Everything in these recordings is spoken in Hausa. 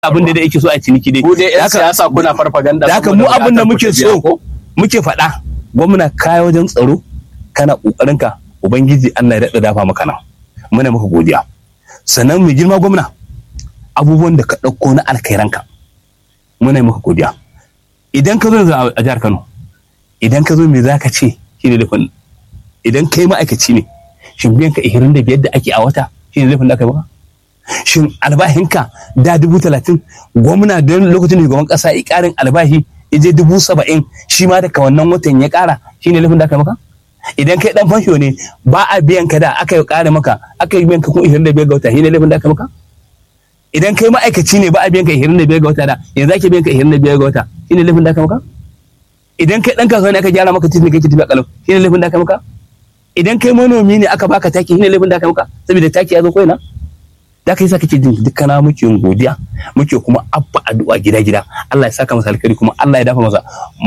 abin da yake so a ciniki dai ku dai yan siyasa kuna farfaganda da haka mu abin da muke so muke faɗa gwamna kaya wajen tsaro kana kokarin ka ubangiji Allah ya daɗa dafa maka nan muna maka godiya sannan mai girma gwamna abubuwan da ka ɗauko na alkairanka muna maka godiya idan ka zo a jihar Kano idan ka zo me za ka ce shi ne laifin idan kai ma'aikaci ne shin biyan ka ihirin da biyar da ake a wata shi ne laifin da aka yi maka shin albahinka da dubu talatin gwamna don lokacin da shugaban kasa ya karin albahi ya je dubu saba'in shi ma daga wannan watan ya kara shi ne laifin da aka maka idan kai dan fansho ne ba a biyan ka da aka yi kara maka aka yi biyan ka kun ihirin da biyar ga wata shi ne laifin da aka maka idan kai ma'aikaci ne ba a biyan ka ihirin da biyar ga wata da yanzu ake biyan ka ihirin da biyar ga wata shi ne laifin da aka maka idan kai dan kasuwa ne aka gyara maka titi kake tafiya kalau shi ne laifin da aka maka idan kai manomi ne aka baka taki shi ne laifin da aka maka saboda taki ya zo koina da ka yi sa kake jin dukkana muke yin godiya muke kuma abba addu'a gida gida Allah ya saka masa alkhairi kuma Allah ya dafa masa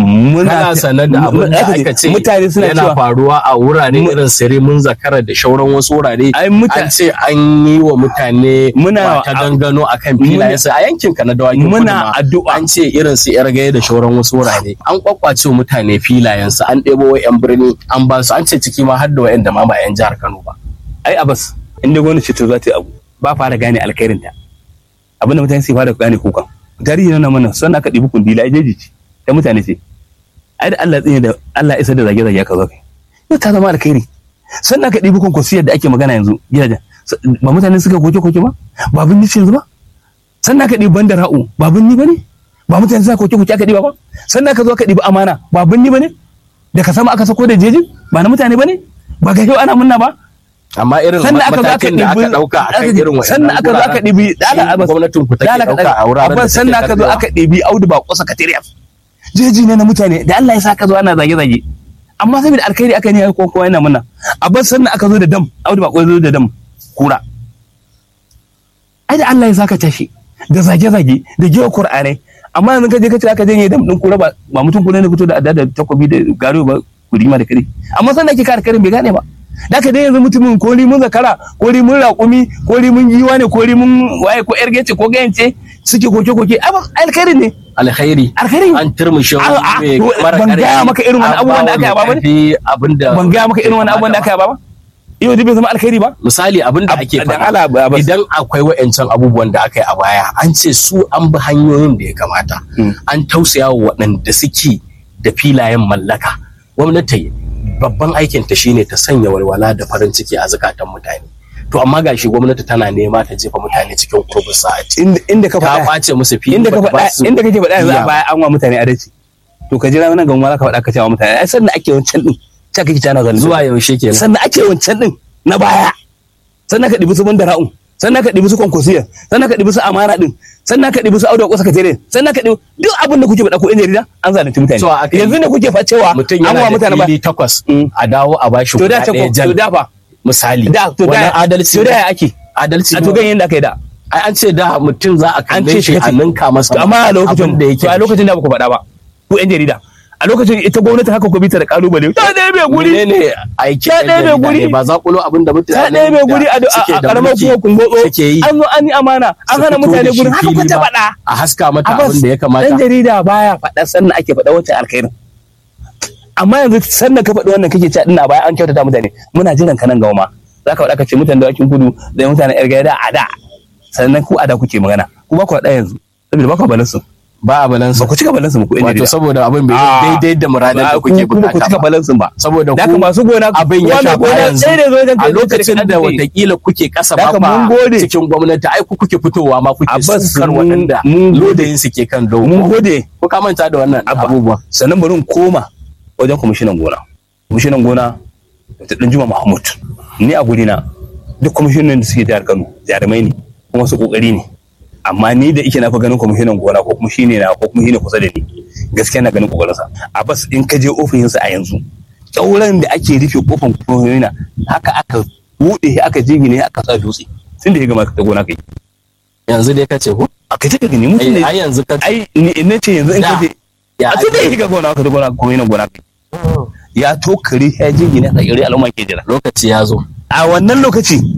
muna sanar da abin da aka ce mutane suna yana cewa faruwa a wurare irin sire mun zakara da shauran wasu wurare ai muta- an ce an yi wa mutane Muna- ta gangano akan filayensu a yankin ka na dawakin Muna kudu ma. addu'a. an ce irin su yar gaya da shauran wasu wurare an kwakwace wa mutane filayensu an ɗebo wa yan birni an ba su an ce ciki ma har da wa'yan da ma ba yan jihar Kano ba ai abas inda gwamnati ce za ta yi abu ba fara gane alkhairin ta abinda mutane sai fara gane kukan tarihi na mana sannan aka ɗibi kundi la jeji ce ta mutane ce ai da Allah tsine da Allah isa da zage zage aka zo kai yau ta zama alkhairi sannan aka ɗibi konkursiyar da ake magana yanzu gidajen ba mutane suka koke koke ba ba bin nice yanzu ba sannan aka ɗibi bandar ra'u ba bin ni ba ne ba mutane suka koke koke aka ɗiba ba sannan aka zo aka ɗibi amana ba bin ni ba ne da ka sama aka sako da jejin ba na mutane ba ne ba ga yau ana munna ba amma irin sannan aka zo aka matakin da aka ɗibi ɗauka akan irin wa'yan sannan aka zo aka ɗibi dala abas gwamnatin ku take dala ka ɗauka a wuraren da abas sannan aka zo aka ɗibi audu ba kusa katiriyas jeji ne na mutane da Allah ya sa ka zo ana zage zage amma saboda alkhairi aka ne ko kowa yana muna abas sannan aka zo da dam audu ba kusa zo da dam kura ai da Allah ya sa ka tashi da zage zage da gewa qur'anai amma yanzu ka je ka ce aka janye dam din kura ba ba mutum kula ne fito da adda da takobi da garo ba kurima da kare amma sannan ake kare karin bai gane ba da ka dai yanzu mutumin ko mun zakara ko mun raƙumi ko mun giwa ne ko mun waye ko yar gece ko gayance suke koke koke ai ba- alkhairin ne alkhairi alkhairin an turmushe A- a- to, ban gaya maka irin wani abubuwan da aka yi a baba ne? abinda ban gaya maka irin wani abubuwan da aka yi ba ba yau dai bai zama alkhairi ba misali abin da ake Dan faɗa Allah, ba- ba- idan akwai wa'ancan abubuwan da aka yi a baya an ce su an bi hanyoyin da ya kamata Mm. an tausaya wa waɗanda suke da filayen mallaka gwamnati babban aikin ta shine ta sanya walwala da farin ciki a zukatan mutane to amma gashi gwamnati tana nema ta jefa mutane cikin kurbin sa'ati inda inda ka ta faɗa kwace musu fili inda ka bata ba faɗa su inda kake faɗa yanzu a biya ba. baya an wa mutane adalci to ka jira nan ga ma za ka faɗa ka ce wa mutane ai sannan ake wancan din ta kake tana zalunci zuwa yaushe kenan sannan ake wancan din na baya sannan ka ɗibi su banda ra'un sannan ka ɗibi su konkursiya sannan ka ɗibi su amana din sannan ka ɗibi su auda ko sakatere sannan ka ɗibi duk abin da kuke faɗa ko in jarida an zalunci mutane Cewa aka yi- yanzu ne kuke faɗa cewa mutum an wa yana mutane da ba fili takwas Mm. a dawo a bashi to da guda ce ɗaya ko jan to da fa misali da to wannan da adalci to da ne. ya ake adalci a ne. to ganyen da aka yi da ai an ce da mutum za a an kalle ce shi a kace- ninka masa to amma a lokacin abin da yake to a lokacin da ba ku faɗa ba ku yan jarida a lokacin ita gwamnati haka ku bi ta da kalubale ta ɗaya mai guri ne aiki Ta ɗaya mai guri. ba za kulo abin da mutane ta ɗaya mai guri a da suke a da karamar mulki kuma kungodo suke yi an zo an yi amana an su hana fito mutane da shi gurin haka fili ku ta ba, faɗa a haska mata Abbas, abin da ya dan kamata jarida baya faɗa sannan ake faɗa wancan alkhairin amma yanzu sannan ka faɗi wannan kake cewa ina baya an kyautata mutane muna jiran ka nan gaba ma za ka faɗa ka ce mutane da wakin kudu da mutanen yar gaya a da sannan ku a da kuke magana ku ba ku faɗa yanzu saboda ba ku balansu ba a balansa ba ku cika balansu ba ku yan wato jarida saboda abin bai Ah. daidai da muradin da Ba, kuke ku- kuma ku bukata cika ba balansin ba saboda da ku haka masu gona abin ya wanda shafa gona yanzu sai da zo wajen a kai lokacin da watakila kuke kasa Da ba haka mun ba gode. cikin gwamnati ai ku kuke fitowa ma kuke Abbas, sukar mun- waɗanda mun gode. lodayin su ke kan dogo mun gode ko ka manta da wannan Abba. abubuwa sannan bari in koma wajen kwamishinan gona kwamishinan gona da ɗan juma mahmud ni a guri na duk kwamishinan da suke jihar kano jarumai ne kuma su kokari ne amma ni da ike na fi ganin kwamishinan gona ko kuma shine na ko kuma shine kusa da ni gaskiya na ganin kokarinsa a bas in ka je ofishinsa a yanzu kyauran da ake rufe kofan kwamishinina haka aka buɗe aka jingine aka sa dutse tun da ya gama ta gona kai yanzu dai kace ko a kai ta gani mutum ai ne ai yanzu ka ai ni na ce yanzu in Da. ka je ya a tun da ya shiga gona ka ta gona kwamishinan gona kai ya tokare ya jingine a tsakiyar al'umma ke jira lokaci ya zo a wannan lokaci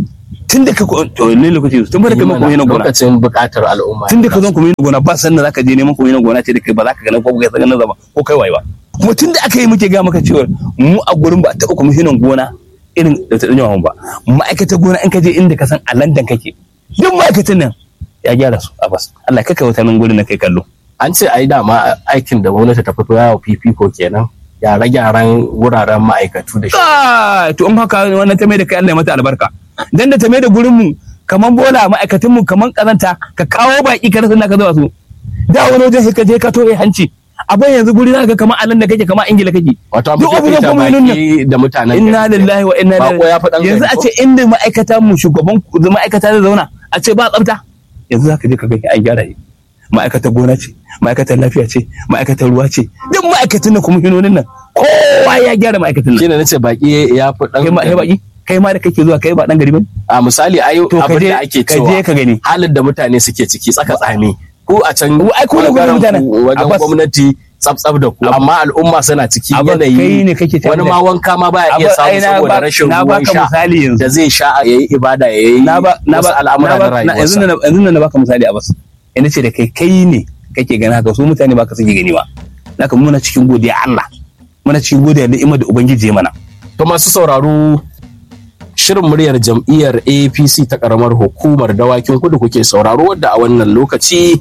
tun da ka to ne lokaci tun ba da kai kuma gona lokacin buƙatar al'umma tun da ka zo kuma gona ba san da zaka je neman kuma gona ce da kai ba za ka ga ko kai sanin zaba ko kai waye ba kuma tun da aka yi muke ga maka cewa mu a gurin ba ta kuma gona irin da ta danyawa ba ma'aikatan gona in ka je inda ka san a London kake duk ma'aikatan nan ya gyara su a bas Allah ka kai wata nan gurin na kai kallo an ce ai dama aikin da gwamnati ta fito yawo fifiko kenan gyare-gyaren wuraren ma'aikatu da shi Ah, to in haka wannan ta mai da kai Allah ya mata albarka dan da ta mai da gurin mu kaman bola ma'aikatan mu kaman kazanta ka kawo baki ka rasa ka zuwa su da wani wajen sai ka je ka toye hanci abin yanzu guri na ga kamar alan da kake kamar ingila kake wato an duk fi abubuwan fifita kuma nan baki da mutanen inna gari. lillahi wa inna Bako ya fi ɗan ilaihi yanzu gari a ko? ce inda ma'aikata mu shugaban ma'aikata zai zauna a ce ba tsafta yanzu zaka je ka ga an gyara shi ma'aikatan gona ce ma'aikatan lafiya ce ma'aikatan ruwa ce duk ma'aikatan nan kuma hinonin nan kowa ya gyara ma'aikatan nan shine nace baki ya fi dan kai ma kai baki kai ma da kake zuwa kai ba dan gari bane a misali ai to ka abin je da ake ka je cewa ka gani halin da mutane suke ciki tsaka tsami ko a can Ai, ku ne bangaren mutanen. ku wajen Abbas. gwamnati tsaf-tsaf da ku amma al'umma suna ciki Abbas, kai yanayi ne kake tare wani da- ma wanka ma baya iya Abbas, ai, samu na saboda ba- rashin na ruwan baka sha misali yanzu. da zai sha ya yi ibada ya yi na ba na wasu ba al'amura na na ba na- yanzu rayuwarsa na yanzu na baka misali a bas ina ce da kai kai ne kake gani haka su mutane baka suke gani ba naka muna cikin godiya Allah muna cikin godiya ni'imar da ubangiji ya mana To masu sauraro shirin muryar jam'iyyar APC ta karamar hukumar dawakin kudu kuke sauraro wadda a wannan lokaci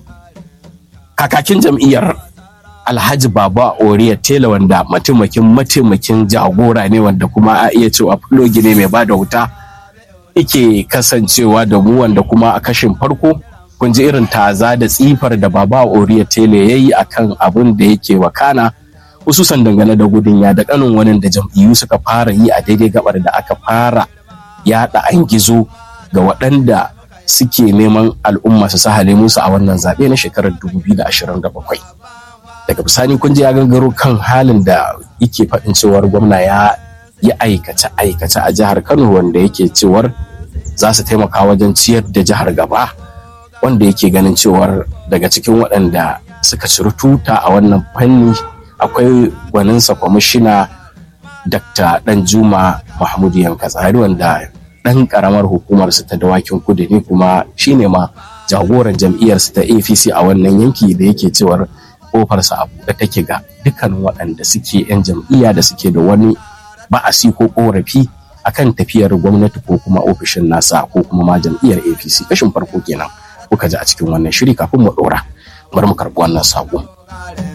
kakakin jam'iyyar Alhaji Baba Oriya Tela wanda mataimakin mataimakin jagora ne wanda kuma a iya cewa fulogi ne mai bada wuta yake kasancewa da mu wanda kuma a kashin farko kun ji irin taza da tsifar da Baba Oriya Tela ya yi akan abin da yake wakana hususan dangane da gudun ya da kanin wani da jam'iyyu suka fara yi a daidai gabar da aka fara yaɗa an gizo ga waɗanda suke neman al'umma su sahale musu a wannan zaɓe na shekarar 2027 daga bisani kun ji ya gangaro kan halin da yake faɗin cewar gwamna ya yi aikace aikace a jihar kano wanda yake cewar za su taimaka wajen ciyar da jihar gaba wanda yake ganin cewar daga cikin waɗanda suka ciri tuta a wannan fanni akwai gwaninsa kwamishina dr danjuma mahmudu yankatsari wanda ɗan ƙaramar hukumarsu ta dawakin kudu ne kuma shine ma jagoran jam'iyyarsu ta apc a wannan yanki da yake cewar kofarsa a buɗe take ga dukkanin waɗanda suke 'yan jam'iyya da suke da wani ba'asi ko ƙorafi akan tafiyar gwamnati ko kuma ofishin nasa ko kuma ma jam'iyyar apc kashin farko kenan kuka ji a cikin wannan shiri kafin mu ɗora bari mu karɓi wannan saƙo